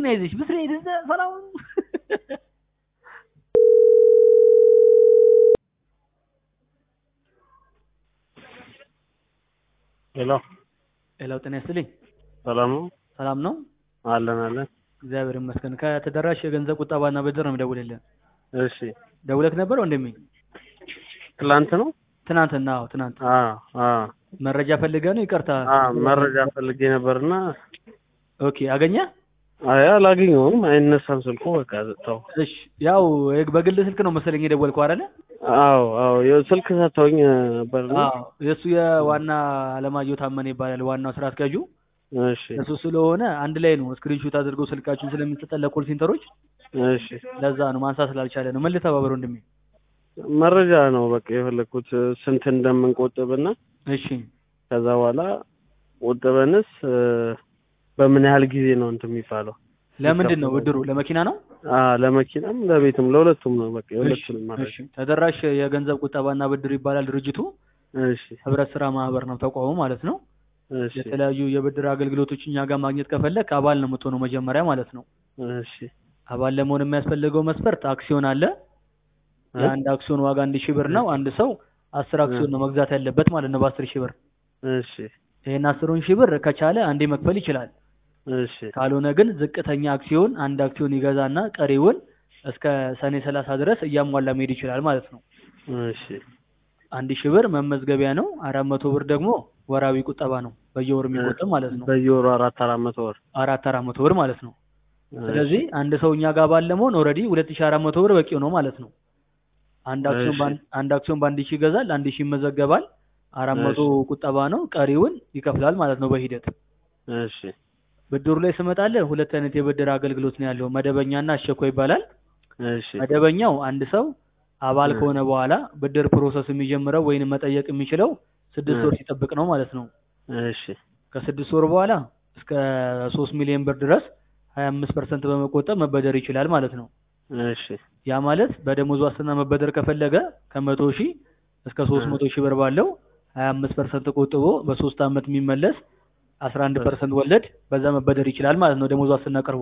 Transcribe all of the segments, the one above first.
መኪና ይዘሽ ብትሄድ እዛ ሰላም ሄሎ ሌላው ጤና ይስጥልኝ። ሰላም ነው? ሰላም ነው? አለን አለን። እግዚአብሔር ይመስገን። ከተደራሽ የገንዘብ ቁጠባና ብድር ነው የሚደውልልህ። እሺ ደውለክ ነበር ወንድሜ? ትላንት ነው? ትናንትና? አዎ ትናንት። አ አ መረጃ ፈልገህ ነው? ይቅርታ። አ መረጃ ፈልጌ ነበርና ኦኬ አገኘ? አይ አላገኘሁም። አይነሳም ስልኩ በቃ ተው። እሺ ያው በግል ስልክ ነው መሰለኝ የደወልከው አይደለ? አዎ አዎ ያው ስልክ ሰጥተውኝ ነበርና አዎ የእሱ የዋና አለማየሁ ታመነ ይባላል ዋናው ስራ አስኪያጁ። እሺ እሱ ስለሆነ አንድ ላይ ነው ስክሪንሾት አድርገው ስልካችሁን ስለሚሰጠን ለኮል ሴንተሮች እሺ ለዛ ነው ማንሳት ስላልቻለ ነው። ምን ልተባበር ወንድሜ? መረጃ ነው በቃ የፈለኩት ስንት እንደምንቆጥብና እሺ ከዛ በኋላ ቆጥበንስ በምን ያህል ጊዜ ነው እንትን የሚባለው? ለምንድን ነው ብድሩ? ለመኪና ነው? አ ለመኪናም ለቤትም ለሁለቱም ነው በቃ የሁለቱንም እሺ መረጃ። ተደራሽ የገንዘብ ቁጠባና ብድር ይባላል ድርጅቱ። እሺ ህብረት ስራ ማህበር ነው ተቋሙ ማለት ነው። እሺ የተለያዩ የብድር አገልግሎቶች እኛ ጋር ማግኘት ከፈለክ አባል ነው የምትሆነው መጀመሪያ ማለት ነው። እሺ አባል ለመሆን የሚያስፈልገው መስፈርት አክሲዮን አለ። እ? የአንድ አክሲዮን ዋጋ አንድ ሺህ ብር ነው። አንድ ሰው አስር አክሲዮን ነው መግዛት ያለበት ማለት ነው በአስር ሺህ ብር። እሺ ይሄን አስሩን ሺህ ብር ከቻለ አንዴ መክፈል ይችላል። እሺ ካልሆነ ግን ዝቅተኛ አክሲዮን አንድ አክሲዮን ይገዛና ቀሪውን እስከ ሰኔ ሰላሳ ድረስ እያሟላ መሄድ ይችላል ማለት ነው። እሺ አንድ ሺህ ብር መመዝገቢያ ነው። አራት መቶ ብር ደግሞ ወራዊ ቁጠባ ነው በየወሩ የሚቆጠብ ማለት ነው። በየወሩ አራት አራት መቶ ወር አራት አራት መቶ ብር ማለት ነው። ስለዚህ አንድ ሰው እኛ ጋር ባለ መሆን ኦልሬዲ ሁለት ሺህ አራት መቶ ብር በቂው ነው ማለት ነው። አንድ አክሲዮን እሺ። በአንድ አንድ አክሲዮን በአንድ ሺህ ይገዛል፣ አንድ ሺህ ይመዘገባል። አራት መቶ ቁጠባ ነው፣ ቀሪውን ይከፍላል ማለት ነው በሂደት። እሺ ብድሩ ላይ ስመጣለህ ሁለት አይነት የብድር አገልግሎት ነው ያለው፣ መደበኛና አስቸኳይ ይባላል። እሺ መደበኛው አንድ ሰው አባል እ። ከሆነ በኋላ ብድር ፕሮሰስ የሚጀምረው ወይንም መጠየቅ የሚችለው ስድስት እ። ወር ሲጠብቅ ነው ማለት ነው። እሺ ከስድስት ወር በኋላ እስከ ሶስት ሚሊዮን ብር ድረስ ሀያ አምስት ፐርሰንት በመቆጠብ መበደር ይችላል ማለት ነው። እሺ ያ ማለት በደሞዝ ዋስትና መበደር ከፈለገ ከመቶ ሺህ እስከ ሶስት መቶ ሺህ ብር ባለው ሀያ አምስት ፐርሰንት ቆጥቦ በሶስት አመት የሚመለስ አስራ አንድ ፐርሰንት ወለድ በዛ መበደር ይችላል ማለት ነው ደሞዝ ዋስትና ቀርቦ።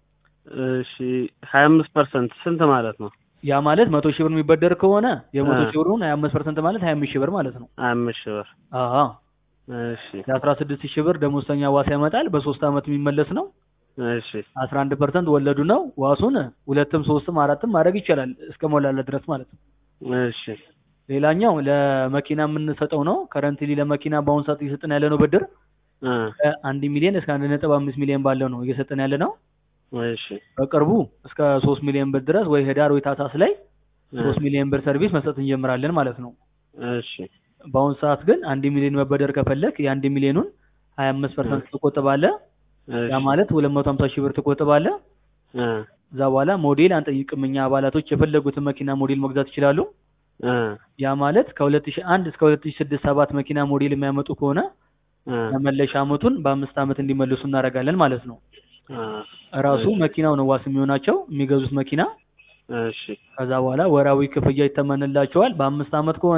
እሺ ሀያ አምስት ፐርሰንት ስንት ማለት ነው? ያ ማለት መቶ ሺህ ብር የሚበደር ከሆነ የመቶ እ። ሺህ ብሩን ሀያ አምስት ፐርሰንት ማለት ሀያ አምስት ሺህ ብር ማለት ነው። ሀያ አምስት ሺህ ብር አዎ እሺ የአስራ ስድስት ሺህ ብር ደሞዝተኛ ዋስ ያመጣል በሶስት አመት የሚመለስ ነው። እሺ አስራ አንድ ፐርሰንት ወለዱ ነው። ዋሱን ሁለትም ሶስትም አራትም ማድረግ ይቻላል እስከ ሞላለት ድረስ ማለት ነው። እሺ ሌላኛው ለመኪና የምንሰጠው ነው። ከረንትሊ ለመኪና በአሁኑ ሰዓት እየሰጠን ያለ ነው ብድር እ ከአንድ ሚሊዮን እስከ አንድ ነጥብ አምስት ሚሊዮን ባለው ነው እየሰጠን ያለ ነው። እሺ በቅርቡ እስከ ሶስት ሚሊዮን ብር ድረስ ወይ ህዳር ወይ ታህሳስ ላይ እ ሶስት ሚሊዮን ብር ሰርቪስ መስጠት እንጀምራለን ማለት ነው። እሺ በአሁኑ ሰዓት ግን አንድ ሚሊዮን መበደር ከፈለክ የአንድ ሚሊዮኑን ሀያ አምስት ፐርሰንት ትቆጥባለህ። እሺ ያ ማለት ሁለት መቶ ሀምሳ ሺህ ብር ትቆጥባለህ። እ እዛ በኋላ ሞዴል አንጠይቅም እኛ አባላቶች የፈለጉትን መኪና ሞዴል መግዛት ይችላሉ። እ ያ ማለት ከ2001 እስከ 2006 ሰባት መኪና ሞዴል የሚያመጡ ከሆነ እ መመለሻ አመቱን በአምስት አመት እንዲመልሱ እናደርጋለን ማለት ነው። እ እራሱ መኪናው ነው ዋስ የሚሆናቸው የሚገዙት መኪና። እሺ ከዛ በኋላ ወራዊ ክፍያ ይተመንላቸዋል። በአምስት አመት ከሆነ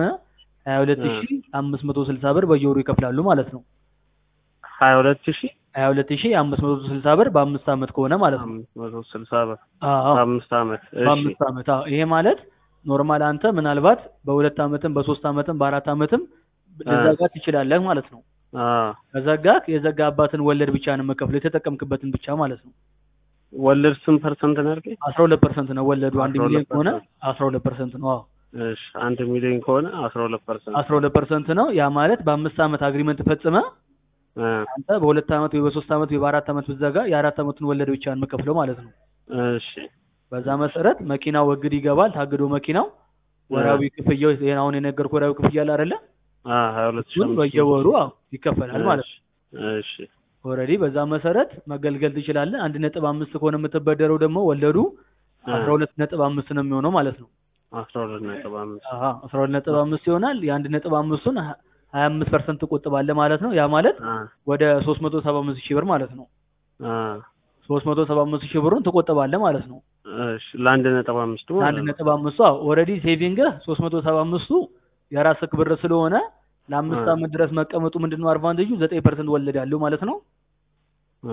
22560 ብር በየወሩ ይከፍላሉ ማለት ነው። ሀያ ሁለት ሺህ 22560 ብር በአምስት አመት ከሆነ ማለት ነው። አምስት መቶ ስልሳ ብር አዎ በአምስት አመት እሺ በአምስት አመት አዎ። ይሄ ማለት ኖርማል አንተ ምናልባት በሁለት አመትም በሶስት አመትም በአራት አመትም ልዘጋት ትችላለህ ማለት ነው። አዎ ከዘጋህ የዘጋባትን ወለድ ብቻ ነው የምከፍለው የተጠቀምክበትን ብቻ ማለት ነው። ወለድ ስንት ፐርሰንት ነው ያልከኝ? አስራ ሁለት ፐርሰንት ነው ወለዱ። አንድ 12% ሚሊዮን ከሆነ አስራ ሁለት ፐርሰንት ነው። አዎ እሺ አንድ ሚሊዮን ከሆነ አስራ ሁለት ፐርሰንት አስራ ሁለት ፐርሰንት ነው። ያ ማለት በአምስት አመት አግሪመንት ፈጽመ እ አንተ በሁለት አመት ወይ በሶስት አመት ወይ በአራት አመት ብትዘጋ የአራት አመቱን ወለድ ብቻ ነው የምከፍለው ማለት ነው። እሺ በዛ መሰረት መኪናው እግድ ይገባል። ታግዶ መኪናው ወራዊ ክፍያው ይሄን አሁን የነገርኩህ ወራዊ ክፍያ አለ አይደለ? አ ሀያ ሁለት ሺህ እሱን አምስት በየወሩ መቶ አዎ ይከፈላል ማለት ነው። እሺ ኦልሬዲ በዛ መሰረት መገልገል ትችላለህ። አንድ ነጥብ አምስት ከሆነ የምትበደረው ደግሞ ወለዱ አስራ ሁለት ነጥብ አምስት ነው የሚሆነው ማለት ነው። አስራ ሁለት ነጥብ አምስት አሀ አስራ ሁለት ነጥብ አምስት ይሆናል። የአንድ ነጥብ አምስቱን ሀ- ሀያ አምስት ፐርሰንት ትቆጥባለህ ማለት ነው። ያ ማለት አ ወደ ሶስት መቶ ሰባ አምስት ሺህ ብር ማለት ነው። አ ሶስት መቶ ሰባ አምስት ሺህ ብሩን ትቆጥባለህ ማለት ነው። እሺ ለአንድ ነጥብ አምስቱ ማለት ለአንድ ነው። ነጥብ አምስቱ አዎ ኦልሬዲ ሴቪንግህ ሶስት መቶ ሰባ አምስቱ የራስህ ብር ስለሆነ ለአምስት አ አመት ድረስ መቀመጡ ምንድን ነው አድቫንቴጁ ዘጠኝ ፐርሰንት ወለድ ያለው ማለት ነው። አ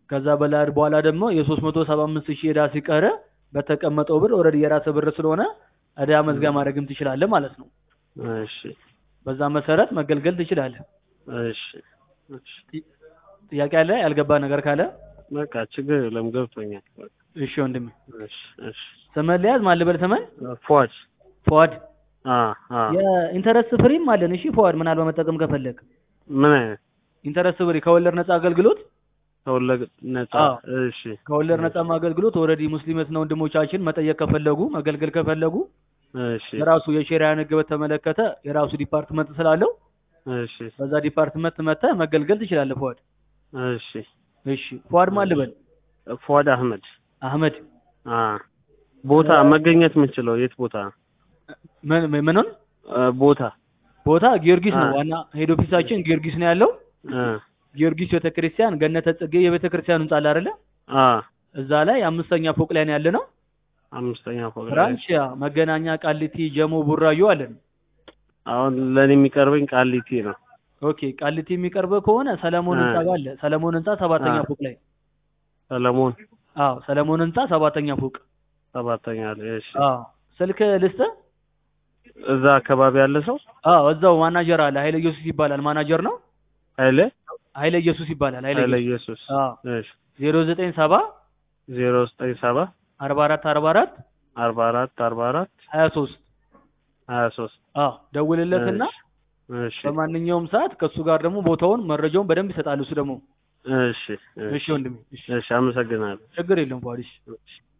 ከዛ በላይ በኋላ ደግሞ የሶስት መቶ ሰባ አምስት ሺህ ዕዳ ሲቀር በተቀመጠው ብር ኦልሬዲ የራስህ ብር ስለሆነ ዕዳ መዝጋ ማድረግም ትችላለህ ማለት ነው። እሺ በዛ መሰረት መገልገል ትችላለህ። እሺ እሺ ጥያቄ አለ? ያልገባ ነገር ካለ በቃ ችግር የለም ገብቶኛል። በቃ እሺ ወንድሜ እሺ እሺ ስምህን ልያዝ። ማን ልበል ስምህን? ፏድ ፏድ። አ አ የኢንተረስት ፍሪም አለን። እሺ ፏድ፣ ምናልባት መጠቀም ከፈለግ ምን አይነት ኢንተረስት ፍሪ ከወለድ ነፃ አገልግሎት ተወለድ ነፃ? አዎ። እሺ ከወለድ ነፃ አገልግሎት ኦልሬዲ ሙስሊምት ነው ወንድሞቻችን መጠየቅ ከፈለጉ መገልገል ከፈለጉ እሺ የራሱ የሼሪያን ሕግ በተመለከተ የራሱ ዲፓርትመንት ስላለው እሺ በዛ ዲፓርትመንት መጥተህ መገልገል ትችላለህ። ፏድ እሺ እሺ ፏድ ማን ልበል? ፏድ አህመድ አህመድ አ ቦታ መገኘት የምንችለው የት ቦታ ምን ምኑን አ፣ ቦታ ቦታ ጊዮርጊስ ነው። አ። ዋና ሄድ ኦፊሳችን ጊዮርጊስ ነው ያለው። አ ጊዮርጊስ ቤተክርስቲያን ገነተ ጽጌ የቤተክርስቲያኑ ህንጻ አለ አይደለ? አ እዛ ላይ አምስተኛ ፎቅ ላይ ነው ያለ ነው። አምስተኛ ፎቅ ላይ ብራንች ያ መገናኛ፣ ቃሊቲ፣ ጀሞ፣ ቡራዩ አለን። አሁን ለኔ የሚቀርበኝ ቃሊቲ ነው። ኦኬ ቃሊቲ የሚቀርብ ከሆነ ሰለሞን አ። ህንጻ ጋር አለ። ሰለሞን ህንጻ ሰባተኛ አ። ፎቅ ላይ ሰለሞን አዎ፣ ሰለሞን ህንጻ ሰባተኛ ፎቅ ሰባተኛ ላይ እሺ። አዎ። ስልክ ልስጥህ? እዛ አካባቢ ያለ ሰው አዎ፣ እዛው ማናጀር አለ። ኃይለ ኢየሱስ ይባላል። ማናጀር ነው። ኃይለ ኃይለ ኢየሱስ ይባላል። ኃይለ ኃይለ ኢየሱስ ኢየሱስ አዎ። እሺ 0970 ዜሮ ዘጠኝ ሰባ 44 44 አርባ አራት አርባ አራት 23 ሀያ ሶስት አዎ፣ ደውልለትና እሺ በማንኛውም ሰዓት ከእሱ ጋር ደግሞ ቦታውን መረጃውን በደንብ ይሰጣል። እሱ ደግሞ እሺ እሺ ወንድሜ፣ እሺ እሺ አመሰግናለሁ። ችግር የለም ፏዲሽ እሺ